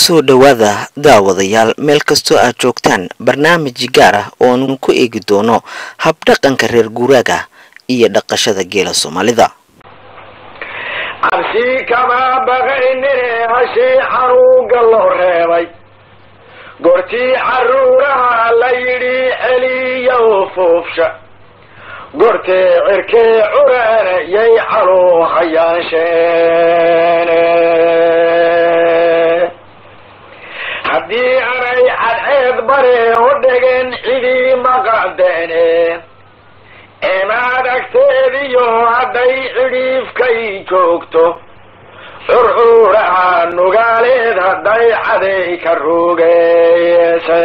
kusoo dhowaada daawadayaal meel kastoo aad joogtaan barnaamij gaar ah ooanu ku eegi doono habdhaqanka reer guuraaga iyo dhaqashada geela soomaalida cabsi kama baqaynine hashii xanuunka loo reebay goortii caruuraha la yidhi celiya u fuufsha goortee cirkee curana yay caluu hayaansheene haddii anay cadceed bare u dhegen cidii maqadeene eemaad agteediyo hadday cidhiifkay joogto curcuuraha nugaaleed hadday caday ka ruugeyse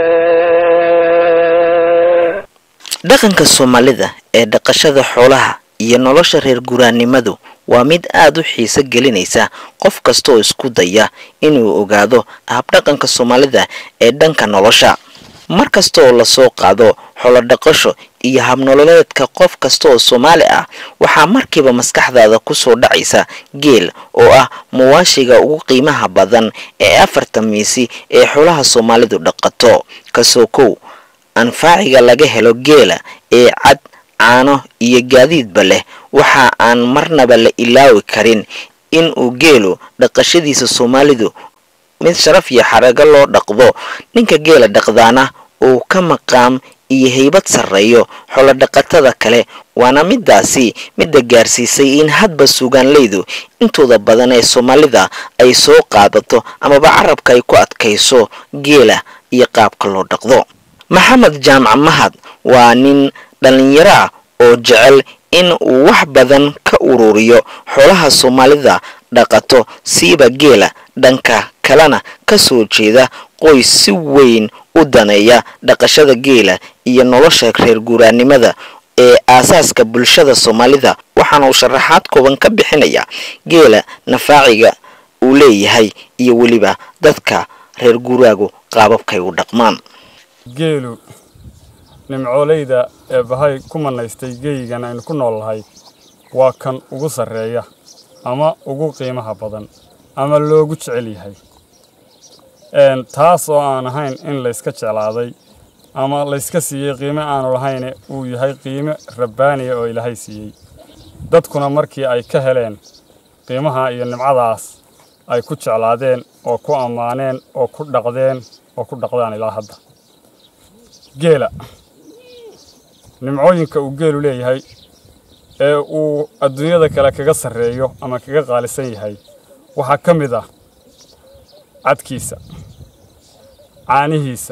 dhaqanka soomaalida ee dhaqashada xoolaha iyo nolosha reer guraannimadu waa mid aad u xiiso gelinaysa qof kasta oo isku daya inuu ogaado habdhaqanka soomaalida ee dhanka nolosha mar kasta oo lasoo qaado xolodhaqasho iyo habnololeedka qof kasta oo soomaali ah waxaa markiiba maskaxdaada kusoo dhacaysa geel oo ah muwaashiga ugu qiimaha badan ee afarta miisi ee xoolaha soomaalidu dhaqato kasoo kow anfaaciga laga helo geela ee cad caano iyo gaadiidba leh waxa aan marnaba la ilaawi karin in uu geelu dhaqashadiisa soomaalidu mid sharaf iyo xarago loo dhaqdo ninka geela dhaqdaana uu ka maqaam iyo haybad sarreeyo xolodhaqatada kale waana midaasi midda gaarsiisay in hadba sugaanleydu intooda badan ee soomaalida ay soo qaadato amaba carabka ay ku adkayso geela iyo qaabka loo dhaqdo maxamed jaamac mahad waa nin dhallinyaro ah oo jecel in uu wax badan ka ururiyo xoolaha soomaalida dhaqato siiba geela dhanka kalena ka soo jeeda qoys si weyn u daneeya dhaqashada geela iyo nolosha reer guuraannimada ee aasaaska bulshada soomaalida waxaana uu sharaxaad kooban ka bixinaya geela nafaaciga uu leeyahay iyo weliba dadka reer guuraagu qaababkay u dhaqmaan geelu nimcooleyda ee bahay ku manaystay geyigan aynu ku nool nahay waa kan ugu sarreeya ama ugu qiimaha badan ama loogu jecel yahay taas oo aan ahayn in layska jeclaaday ama layska siiyey qiime aanu lahayne uu yahay qiime rabbaaniya oo ilaahay siiyey dadkuna markii ay ka heleen qiimaha iyo nimcadaas ay ku jeclaadeen oo ku ammaaneen oo ku dhaqdeen oo ku dhaqdaan ilaa hadda geela nimcooyinka uu geelu leeyahay ee uu adduunyada kale kaga sarreeyo ama kaga qaalisan yahay waxaa ka mid ah cadkiisa caanihiisa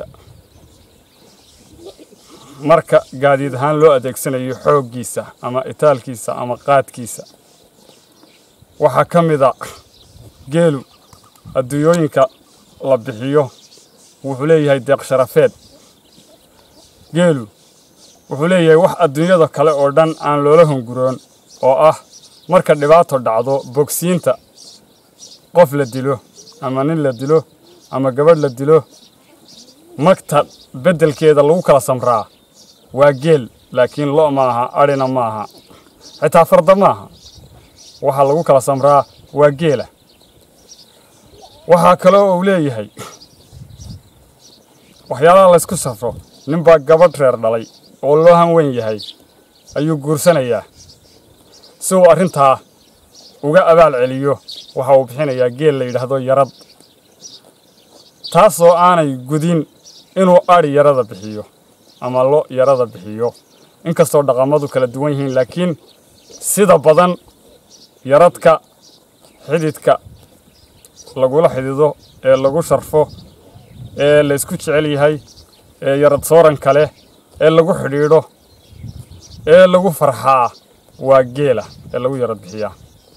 marka gaadiid ahaan loo adeegsanayo xooggiisa ama itaalkiisa ama qaadkiisa waxaa ka mid a geelu adduunyooyinka la bixiyo wuxuu leeyahay deeq sharafeed geelu wuxuu leeyahay wax adduunyada kale oo dhan aan loola hunguroon oo ah marka dhibaato dhacdo bogsiinta qof la dilo ama nin la dilo ama gabadh la dilo magta beddelkeeda lagu kala samraa waa geel laakiin lo' maaha adhina maaha xitaa farda maaha waxa lagu kala samraa waa geela waxaa kaloo uu leeyahay waxyaalaha laysku safro ninbaa gabadh reer dhalay oo loo hanweyn yahay ayuu guursanayaa si uu arrintaa uga abaal celiyo waxa uu bixinayaa geel la yidhaahdo yarad taasoo aanay gudin inuu adhi yarada bixiyo ama lo yarada bixiyo inkastoo dhaqamadu kala duwan yihiin laakiin sida badan yaradka xididka lagula xidido ee lagu sharfo ee laysku jecel yahay ee yarad sooranka leh ee lagu xidhiidho ee lagu farxaa waa geela ee lagu yarad bixiyaa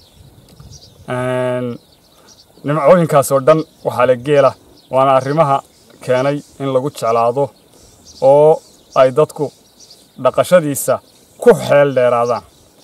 nimcooyinkaas oo dhan waxaa le geela waana arrimaha keenay in lagu jeclaado oo ay dadku dhaqashadiisa ku xeel dheeraadaan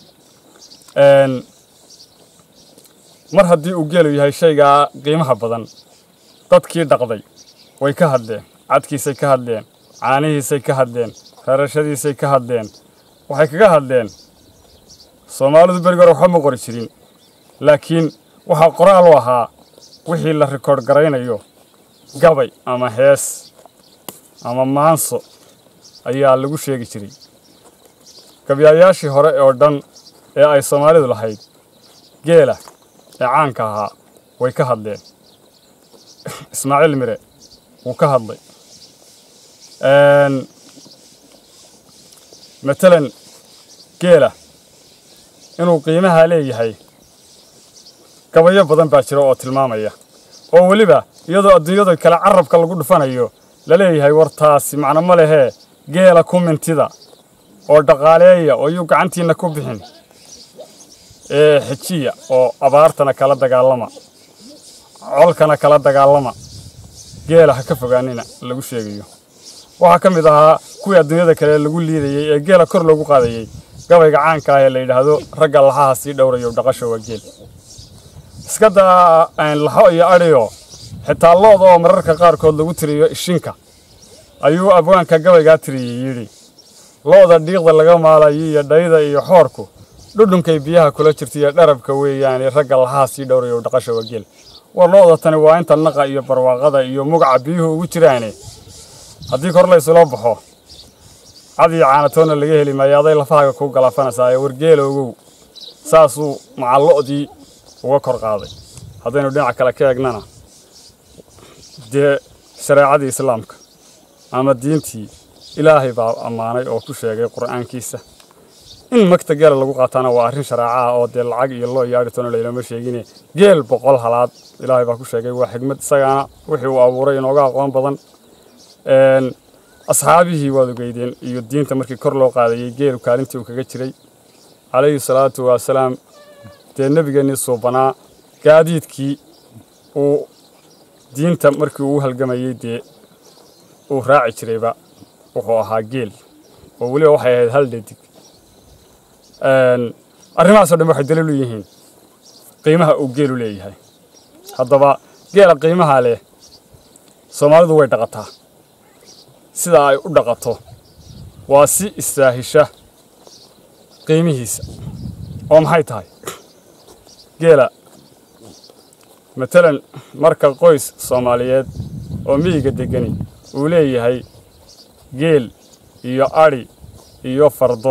mar haddii uu geelu yahay shaygaa qiimaha badan dadkii dhaqday way ka hadleen cadkiisay ka hadleen caanihiisay ka hadleen rarashadiisay ka hadleen waxay kaga hadleen soomaalidu berigi hore waxba ma qori jirin laakiin waxaa qoraal u ahaa wixii la rikoodh garaynayo gabay ama hees ama maanso ayaa lagu sheegi jiray gabyaayaashii hore oo dhan ee ay soomaalidu lahayd geela ee caanka ahaa way ka hadleen ismaaciil mire wuu ka hadlay matalan geela inuu qiimaha leeyahay gabayo badan baa jira oo tilmaamaya oo weliba iyadoo adduunyada kale carabka lagu dhufanayo la leeyahay war taasi macno ma lehee geela ku mintida oo dhaqaaleeya oo yuu gacantiinna ku bixin ee xejiya oo abaartana kala dagaalama colkana kala dagaalama geela ha ka fogaanina lagu sheegayo waxaa ka mid ahaa kuwii adduunyada kale lagu liidayey ee geela kor loogu qaadayey gabayga caanka ah ee la yidhaahdo ragga laxaha sii dhowrayo dhaqasha waa geel iska daa laxo iyo adhiyo xitaa looda oo mararka qaarkood lagu tiriyo ishinka ayuu abwaanka gabaygaa tiriyey yidhi looda dhiiqda laga maalayo iyo dhayda iyo xoorku dhudhunkay biyaha kula jirta iyo dharabka weeyaane ragga laxaha sii dhowrayo dhaqasha waa geel war looda tani waa inta naqa iyo barwaaqada iyo mugaca biyuhu ugu jiraane haddii kor la isula baxo cad iyo caanatoonna laga heli maayo aday lafahaaga kuu galaafanaysaa ee wargeela ogow saasuu macallo'dii uga kor qaaday haddaynu dhinaca kale ka eegnana dee shareecadii islaamka ama diintii ilaahay baa ammaanay oo ku sheegay qur'aankiisa in magta geela lagu qaataana waa arrin shareeca ah oo dee lacag iyo loo iyo adhitoona laylama sheegine geel boqol halaad ilaahay baa ku sheegay waa xigmad isagaana wixii uu abuuray inooga aqoon badan asxaabihii waad ogeydeen iyo diinta markii kor loo qaadayey geelu kaalintii uu kaga jiray calayhi salaatu wasalaam dee nebigeennii suubanaa gaadiidkii uu diinta markii uu halgamayey dee uu raaci jirayba wuxuu ahaa geel oo weliba waxay ahayd hal dhadig arrimahaasoo dhan waxay daliil u yihiin qiimaha uu geelu leeyahay haddaba geela qiimaha leh soomaalidu way dhaqataa sida ay u dhaqato waa si istaahisha qiimihiisa oo maxay tahay geela matalan marka qoys soomaaliyeed oo miyiga degani uu leeyahay geel iyo adhi iyo fardo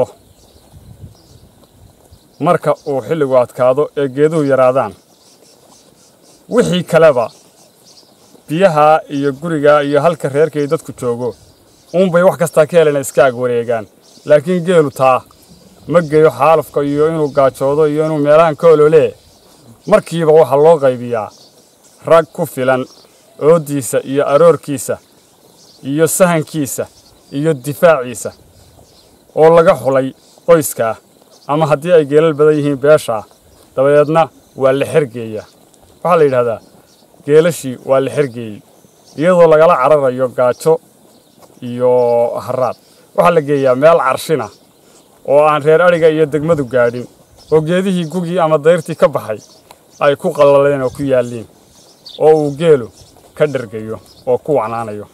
marka uu xilligu adkaado ee geeduhu yaraadaan wixii kaleba biyaha iyo guriga iyo halka reerkay dadku joogo uunbay wax kastaa ka helena iska ag wareegaan laakiin geelu taa ma geeyo xaalufka iyo inuu gaajoodo iyo inuu meelahan ka ololee markiiba waxaa loo qaybiyaa rag ku filan ooddiisa iyo aroorkiisa iyo sahankiisa iyo difaaciisa oo laga xulay qoyskaa ama haddii ay geelal badan yihiin beeshaa dabadeedna waa la xergeeyaa waxaa la yidhahdaa geelashii waa la xergeeyey iyadoo lagala cararayo gaajo iyo haraad waxaa la geeyaa meel carshina oo aan reer adhiga iyo degmadu gaadhin oo geedihii gugii ama dayrtii ka baxay ay ku qallaleen oo ku yaalliin oo uu geelu ka dhergayo oo ku wacnaanayo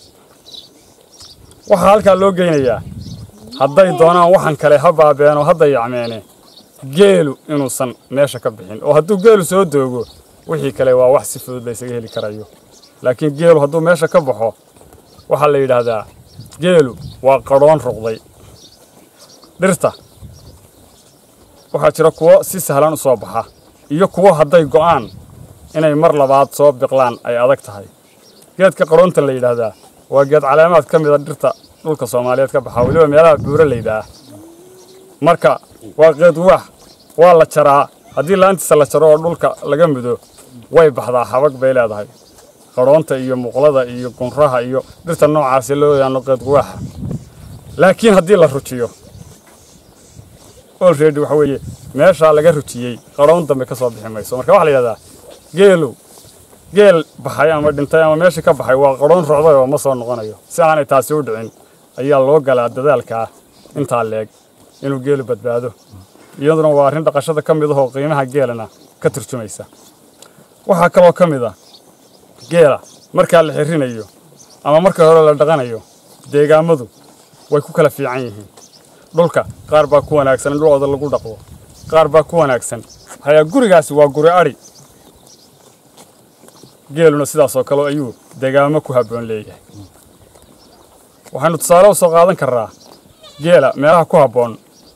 waxaa halkaa loo geynayaa hadday doonaan waxan kale ha baabeen oo hadda yacmeene geelu inuusan meesha ka bixin oo hadduu geelu soo doogo wixii kale waa wax si fudud la ysaga heli karayo laakiin geelu hadduu meesha ka baxo waxaa la yidhaahdaa geelu waa qadhoon ruqday dhirta waxaa jira kuwo si sahlan u soo baxa iyo kuwo hadday go'aan inay mar labaad soo biqlaan ay adag tahay geedka qadhoonta la yidhaahdaa waa geed caleemaad ka mida dhirta dhulka soomaaliyeed ka baxa weliba meelaha buuraleyda ah marka waa geed waax waa la jaraa haddii laantiisa la jaro oo dhulka laga mudo way baxdaa xabag bay leedahay qadhoonta iyo muqlada iyo gunraha iyo dhirta noocaasi loo yaqaano geed waaxa laakiin haddii la rujiyo olready waxa weeye meeshaa laga rujiyey qadhoon dambe ka soo bixi mayso marka waxaa la yidhahdaa geelu geel baxay ama dhintay ama meeshii ka baxay waa qadhoon rocday oo ma soo noqonayo si aanay taasi u dhicin ayaa loo galaa dadaalkaa intaa leeg inuu geelu badbaado iyaduna waa arrin dhaqashada ka mid ahoo qiimaha geelana ka turjumaysa waxaa kaloo ka mid ah geela markaa la xirinayo ama marka hore la dhaqanayo deegaamadu way ku kala fiican yihiin dhulka qaar baa ku wanaagsan in dhulooda lagu dhaqdo qaar baa ku wanaagsan hayaa gurigaasi waa guri adhi geeluna sidaasoo kale ayuu degaamo ku habboon leeyahay waxaynu tusaale u soo qaadan karnaa geela meelaha ku habboon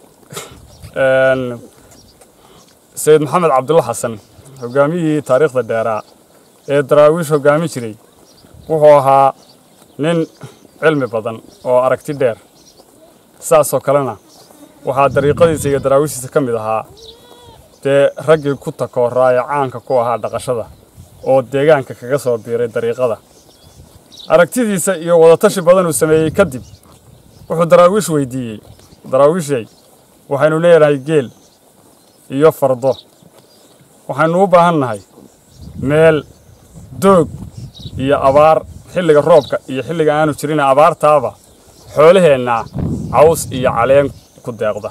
sayid maxamed cabdulla xasan hogaamiyihii taariikhda dheeraa ee daraawiish hoggaamin jiray wuxuu ahaa nin cilmi badan oo aragti dheer saasoo kalena waxaa dariiqadiisa iyo daraawiishiisa ka mid ahaa dee raggii ku takooraa ee caanka ku ahaa dhaqashada oo deegaanka kaga soo biiray dariiqada aragtidiisa iyo wadatashi badan uu sameeyey kadib wuxuu daraawiish weydiiyey daraawiishay waxaynu leedahay geel iyo fardo waxaynu u baahan nahay meel doog iyo abaar xilliga roobka iyo xilliga aanu jirin abaartaaba xoolaheennaa caws iyo caleen ku deeqda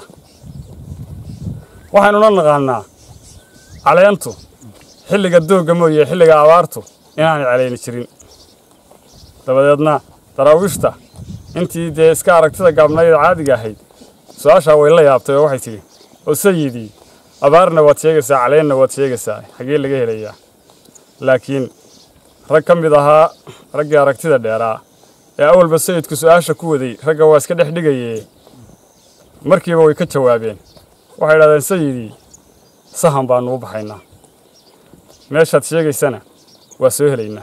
waxaynuna naqaannaa caleentu xilliga doogga mooye xilliga abaartu inaanay calayni jirin dabadeedna daraawiishta intii dee iska aragtida gaabnayd caadiga ahayd su-aashaa way la yaabtay oo waxay tidhi oo sayidii abaarna waad sheegaysaa caleenna waad sheegaysaa xagee laga helayaa laakiin rag ka mid ahaa raggii aragtida dheeraa ee awalba sayidku su-aasha ku waday ragga waa iska dhex dhigayee markiiba way ka jawaabeen waxay idhahdeen sayidii sahan baannu u baxaynaa meeshaad sheegaysana waa soo helaynaa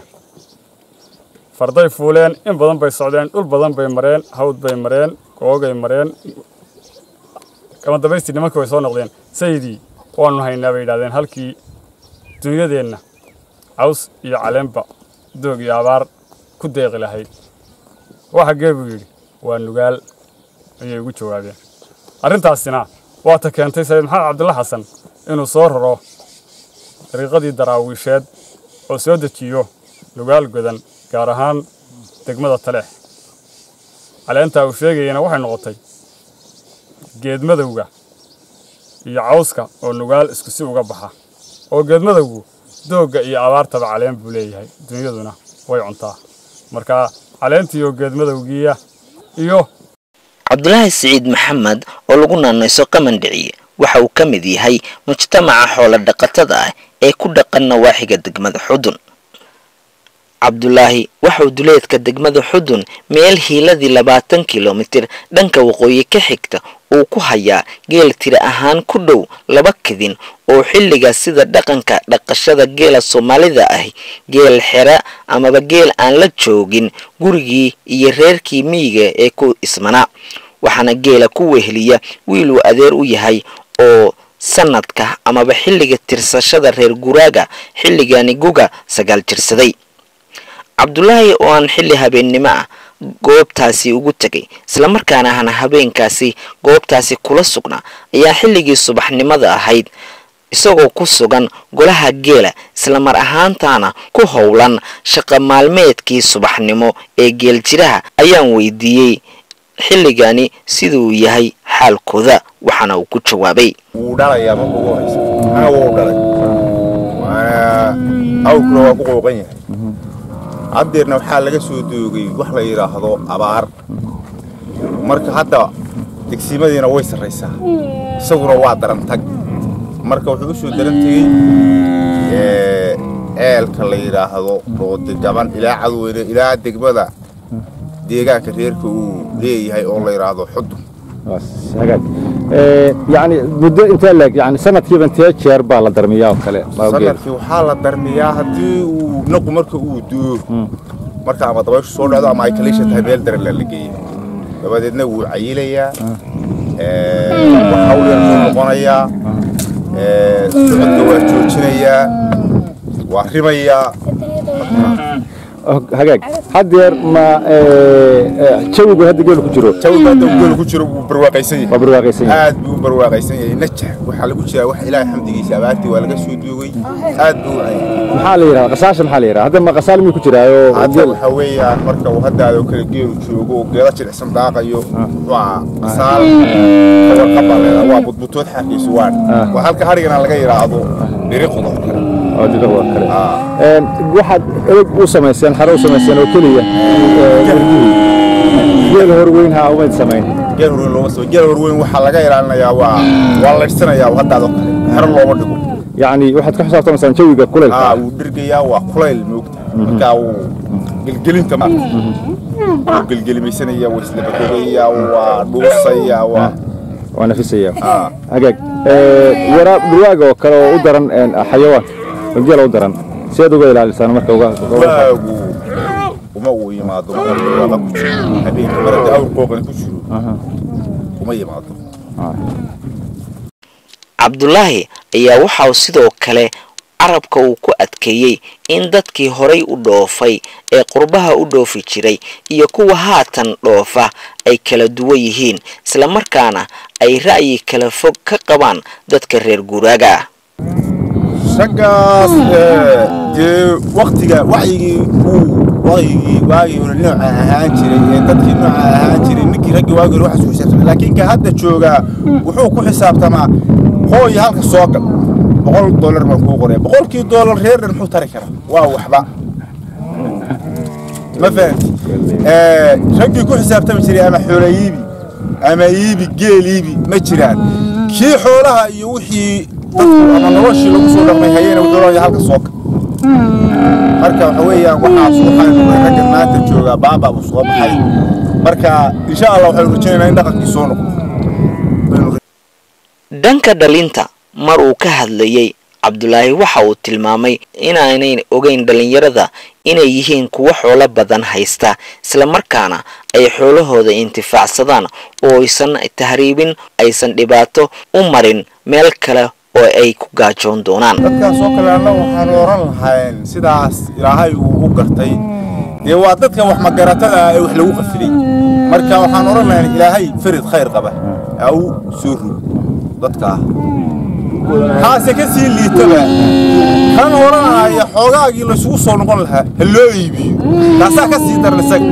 farday fuuleen in badan bay socdeen dhul badan bay mareen hawd bay mareen googay mareen kama dambaystii nimankii way soo noqdeen sayidii waannu haynaa bay yidhahdeen halkii dunyadeenna caws iyo caleenba doog iyo abaar ku deeqi lahayd waxa gee buu yidhi waa nugaal ayay ugu jawaabeen arrintaasina waata keentay sayid maxamed cabdulla xasan inuu soo raro dariiqadii daraawiisheed oo soo dejiyo nugaal godan gaar ahaan degmada taleex caleentaa uu sheegayana waxay noqotay geedmadowga iyo cawska oo nugaal isku si uga baxa oo geedmadowgu doogga iyo abaartaba caleen buu leeyahay dunyaduna way cuntaa marka caleentii oo geedmadowgiiya iyo cabdulaahi siciid maxamed oo lagu naanayso qamandhiciye waxa uu ka mid yahay mujtamaca xoolo dhaqatada ah ee ku dhaqan nawaaxiga degmada xudun cabdulaahi waxauu duleedka degmada xudun meel hiiladii labaatan kilomitir dhanka waqooyi ka xigta uu ku hayaa geel tiri ahaan ku dhow laba kadin oo xilligaas sida dhaqanka dhaqashada geela soomaalida ah geel xera amaba geel aan la joogin gurigii iyo reerkii miyiga ee ku ismanaa waxaana geela ku weheliya wiil uu adeer u yahay oo sanadka amaba xilliga tirsashada reer guraaga xilligani guga sagaal jirsaday cabdulaahi oo aan xilli habeennimo ah goobtaasi ugu tegay islamarkaana ahna habeenkaasi goobtaasi kula sugnaa ayaa xilligii subaxnimada ahayd isagoo ku sugan golaha geela islamar ahaantaana ku howlan shaqa maalmeedkii subaxnimo ee geeljiraha ayaan weydiiyey xilligani siduu yahay xaalkooda waxaana uu ku jawaabay wuu dhalayaa marka ugu horeysa ana wuu dhalay waana awrkuna waa ku qooqan yahay haddeerna waxaa laga soo doogay wax la yidhaahdo abaar marka hadda degsimadiina way sarraysaa isaguna waa darantag marka wuxuu u soo daran tegey ceelka la yidhaahdo roodi gaban ilaa cadweyne ilaa degmada deegaanka reerka uu leeyahay oo la yidhaahdo xudun yani muddo intee leeg yani sanadkiiba intee jeer baa la darmiyaa oo kale sanadkii waxaa la darmiyaa haddii uu naqu marka uu duo marka ama dabayshu soo dhacdo ama ay kaliisha tahay meel daran la geeya dabadeedna wuu cayilayaa hawl yar buu noqonayaa socodka waa joojinayaa waa rimayaa hagaag haddeer ma jawigu hadda geelu ku jiro jawiga hadda uu geelu ku jiro wuu barwaaqaysan yahay waa barwaaqaysan yahay aad buu u barwaaqaysan yahay najax waxaa lagu jiraa wax ilaahay xamdigiisa abaartii waa laga soo duugay aad buu u cayay maxaa la yidhahdaa qasaasha maxaa la yidhahdaa hadda ma qasaal miyuu ku jiraayo hadda waxa weeyaan marka uu haddaadoo kale geelu joogo oo geeda jilicsan daaqayo waa qasaal kawarqabaa leedaa waa budbutood xarkiisu waan waa halka harigana laga yidhaahdo dhiriqda oo kale oo didaqda kale waxaad ereg u samayseen xaro u samayseen oo keliya geel horweyn ha umayd samayn geel horweyn looma soo geel horweyn waxaa laga ilaalinayaa waa waa laydhsanayaa haddaadoo kale xero looma dhigo yacni waxaad ka xisaabtamaysaan jawiga aa kulaylka wuu dhergayaa waa kulayl moogta markaa wuu gelgelinta ma wuu gelgelimaysanaya waa islabadogaya waa dhuusaya waa waa nafisaya aa hagaag Ee, waraab dhurwaaga oo kale oo u daran een, xayawaan oo geela u daran sideed uga ilaalisaan marka uga uga- waagu uma uu yimaado marka waaqa ku jiro habeenka marada awr qooqani ku jiro uma yimaado cabdulaahi ayaa waxa uu sidoo kale carabka uu ku adkeeyey in dadkii horay u dhoofay ee qurbaha u dhoofi jiray iyo kuwa haatan dhoofa ay kala duwan yihiin islamarkaana ay ra'yi kala fog ka qabaan dadka reer guuraaga ah raggaas ee, dee waktiga wacyigii uu wacyigii waagii hore nooca ahaan jiray ee dadkii nooca ahaan jiray ninkii raggii waagii hore waxaas ku xisaabtamay laakiin ka hadda joogaa wuxuu ku xisaabtamaa hooy halka soo gal boqol dollar baan kuu qoraya boqolkii dollar reer dhan muxuu tari karaa waa waxba ma fahanti Ee, raggii ku xisaabtami jiray ama xoola iibi ama iibi geel iibi ma jiraan kii xoolaha iyo wixii dadku ama noloshii lagu soo dhaqmay hayena wuxuu leeyahay halka soo gal marka waxa weeyaan waxaas waxaa noqday ragga maanta joogaa baabaa buu soo baxay marka insha allah waxaynu rajaynaynaa in dhaqankii soo noqdo Baynu dhanka dhalinta mar uu ka hadlayey cabdulaahi waxa uu tilmaamay inaanay ogeyn dhallinyarada inay yihiin kuwo xoolo badan haysta islamarkaana ay xoolahooda intifaacsadaan oo aysan tahriibin aysan dhibaato u marin meel kale oo ay ku gaajoon doonaan dadkaas oo kale annaga waxaan oran lahayn sidaas ilaahay uu u gartay dee waa dadka wax magaratada ah ee wax lagu qafilay marka waxaan oran lahayn ilaahay farid khayr qaba ha u soo rog dadka ah kaase ka sii liitaba kan oranaya xoogaagii laysugu soo noqon lahaa ha loo iibiyo kaasaa ka sii daran isaga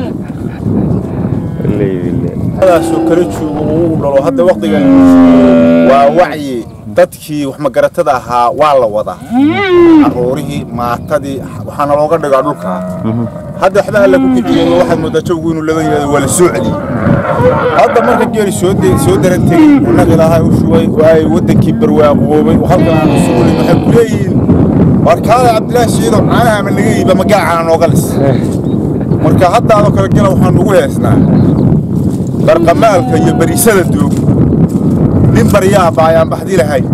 daasoo kala joogo uu dhalo hadda waqtigan waa wacyi dadkii wax magaratada ahaa waa la wadaa caruurihii maatadii waxaana looga dhigaa dhulka hadda waxba alla ku kiciyo waxaad moodaa jawgu inuu laga yihahdo waa la soo celiyey hadda marka geeri soo de- soo daran tegey innaga ilaahay u shubay oo ay waddankii barwaaqoobay oo halkan aanu suulin waxay ku leeyihiin warkaada cabdilaahi shiido caanaha ama naga iiba ma gaacana nooga lis marka hadda adoo kale gela waxaan ugu heesnaa barqamaalka iyo bariisada doog nin baryaaba ayaan baxdi lahayn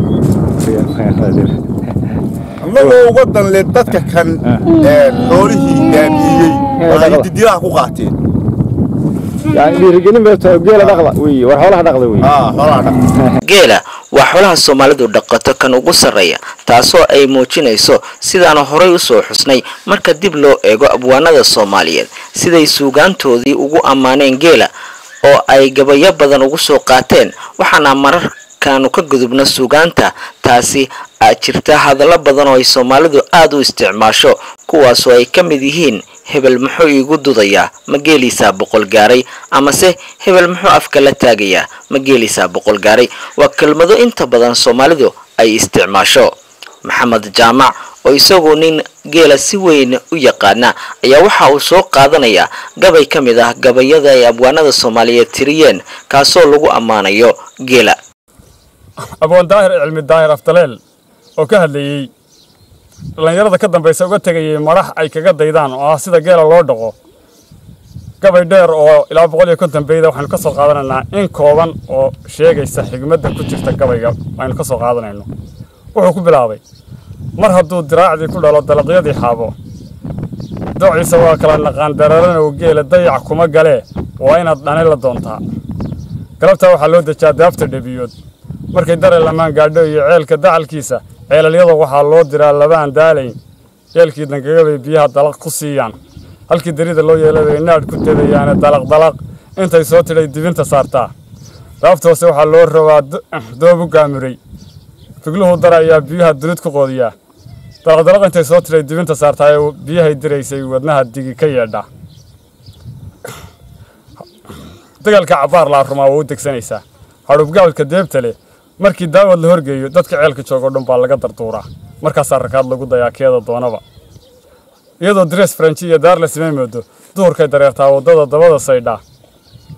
annagoo uga danle dadka kan ee xoolihii baabi'iyey oo ay didilaha ku qaateen yani dhiirigelin bay tahay geela dhaqda wey war xoolaha dhaqda wey aa xoolaha dhaq geela waa xoolaha soomaalidu dhaqato kan ugu sarreeya taasoo ay muujinayso sidaanu horay u soo xusnay marka dib loo eego abwaanada soomaaliyeed siday suugaantoodii ugu ammaaneen geela oo ay gabayo badan ugu soo qaateen waxaana mararkaanu ka gudubno suugaanta taasi aa jirta hadallo badan oo ay soomaalidu aada u isticmaasho kuwaasoo ay ka mid yihiin hebel muxuu iigu dudayaa ma geeliisaa boqol gaaray amase hebel muxuu afka la taagayaa ma geeliisaa boqol gaaray waa kelmado inta badan soomaalidu ay isticmaasho maxamed jaamac oo isagu nin geela si weyn u yaqaana ayaa waxa uu soo qaadanayaa gabay ka mid ah gabayada ay abwaanada soomaaliyeed tiriyeen kaasoo lagu ammaanayo geela aboon daahir cilmi daahir afdaleel oo ka hadlayey dhallinyarada ka dambaysa uga tegayay madax ay kaga daydaan oo ah sida geela loo dhaqo gabay dheer oo ilaa boqol iyo konton beyda waxaynu ka soo qaadanaynaa in kooban oo sheegaysa xigmadda ku jirta gabayga aynu ka soo qaadanayno wuxuu ku bilaabay mar hadduu diraacdii ku dhalo dalaqyadii xaabo doociisa waa kala naqaan dararanow geela dayac kuma galee waa inaad dhani la doontaa galabtaa waxaa loo dejaa daafta dhebiyood markay dare lamaan gaadho iyo ceelka dacalkiisa ceelalyada waxaa loo diraa labaan daalayn yeelkii dangagabay biyaha dalaq ku siiyaan halkii darida loo yeelay bay naadh ku dedayaane dalaq dalaq intay soo tidhay dibinta saartaa daaftoose waxaa loo rabaa doobu gaamuray figluhu dara ayaa biyaha dulid ku qoodiyaa dalaqdalaq intay soo tidhay dibinta saartaa ee biyahay diraysay wadnaha digi ka yeedha dagaalka cabbaar laa rumaa waa u degsanaysaa hadhubgaalka deebta leh markii daawad la horgeeyo dadka ceelka joogo dhan baa laga darduuraa markaasaa rakaad lagu dayaa keeda doonaba iyadoo dres faranji iyo daar la samay moodo duhurkay dareertaa waddada dabada saydhaa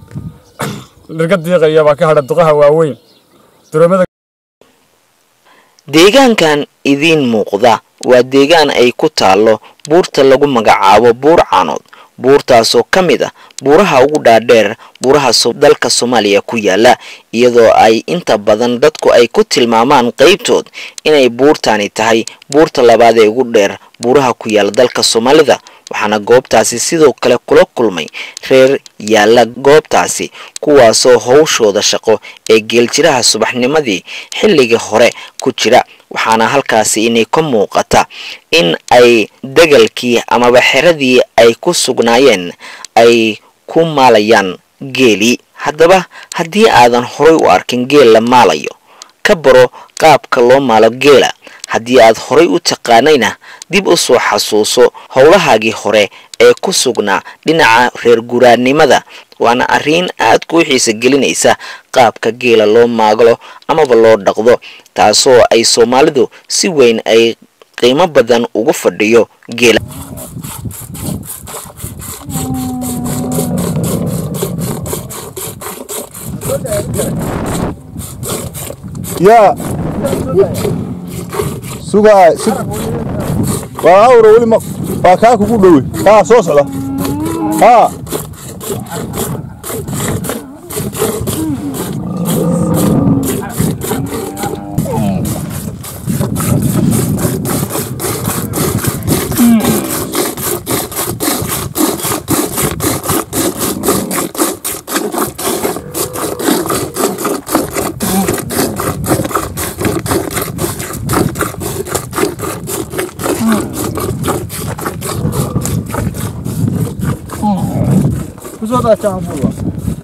dhirga diiqaya baa ka hadha duqaha waaweyn duroomada deegaankan idiin muuqda waa deegaan ay ku taallo buurta lagu magacaabo buur caanood buurtaasoo ka mid ah buuraha ugu dhaadheer buuraha dalka soomaaliya ku yaala iyadoo ay inta badan dadku ay ku tilmaamaan qeybtood inay buurtani tahay buurta labaad ee ugu dheer buuraha ku yaala dalka soomaalida waxaana goobtaasi sidoo kale kula kulmay reer yaalla goobtaasi kuwaasoo howshooda shaqo ee geeljiraha subaxnimadii xilligii hore ku jira waxaana halkaasi inay ka muuqata in ay degalkii amaba xeradii ay ku sugnaayeen ay ku maalayaan geelii haddaba haddii aadan horay u arkin geel la maalayo ka baro qaabka loo maalo geela haddii aad horay u taqaanayna dib u soo xasuuso howlahaagii hore ee ku sugnaa dhinaca reer guraannimada waana arrin aad kuu xiisa gelinaysa qaabka geela loo maaglo amaba loo dhaqdo taasoo ay soomaalidu si weyn ay qiimo badan ugu fadhiyo geela yaa sugaa sug waa awra weli ma waa kaa kugu dhowe kaa soo socda haa kusoo daacaan fuuda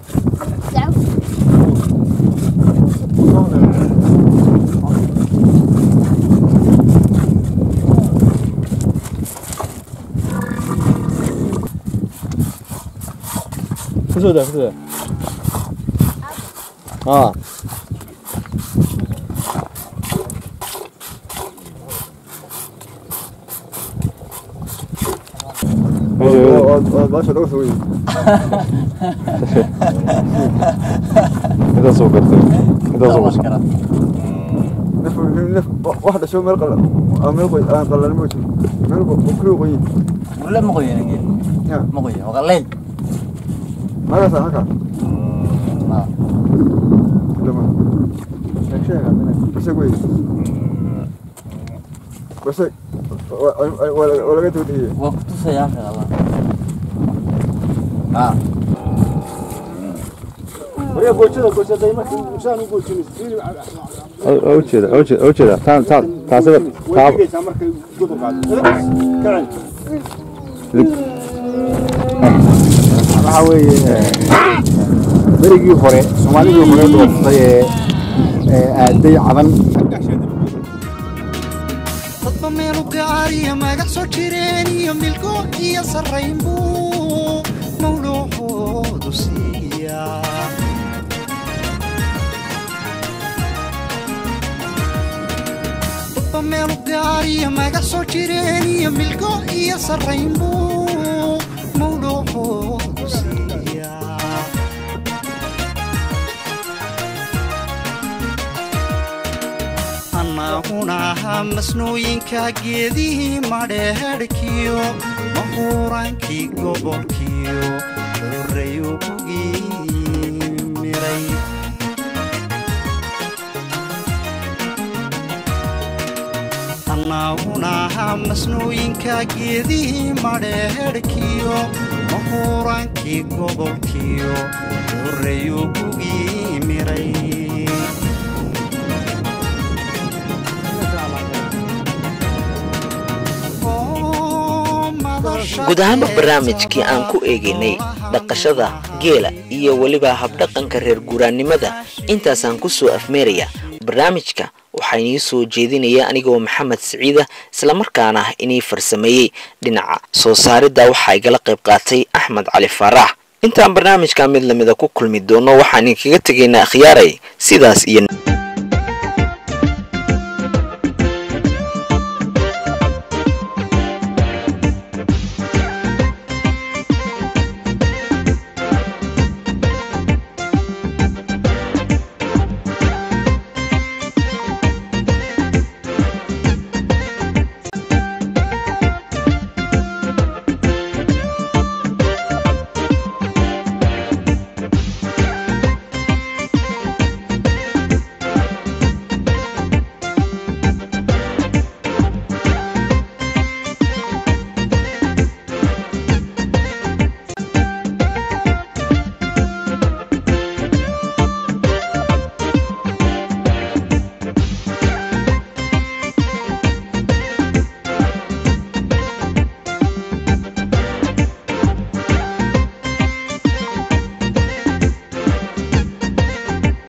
kusoo daa kusoo daa haa baasha laga soo intaasoo gartay intaasoo qosay wax dhasho meel qala meel qoy aan qalan ma jiro meel kulu qoy ولا مغوي انا قيل يا. مغوي وغليل magaas halka ما lama sheeg sheeg base wey base waa laga toodiyey وقت سيافة الله اه ujeeda ujeeda ujeeda taan taan taasaba taab waxaa weeye berigii hore soomaalidii hore dhooftay ee ee aaday cadan dadba meelu gaariya magac soo jireen iyo milgo iyo sarrayn buu mawluucoodu siiya dadba meelu gaariya magac soo jireen iyo milgo iyo sarrayn buu mawluucoodu siiya annaguna ahaa masnooyinka geedihii madheedhkiyo mahuuraankii gobolkiyo horreyu bugii miray annaguna ahaa masnooyinka geedihii madheedhkiyo mahuuraankii gobolkiyo horreyu bugii miray guud ahaanba barnaamijkii aan ku eegaynay dhaqashada geela iyo weliba habdhaqanka reer guuraannimada intaasaan ku soo afmeeraya barnaamijka waxaa inii soo jeedinaya anigoo maxamed siciida islamarkaana inii farsameeyey dhinaca soo saaridda waxaa igala qayb qaatay axmed cali faarax intaan barnaamijka mid lamida ku kulmi doono waxaan idinkaga tegaynaa akhyaaray sidaas iyo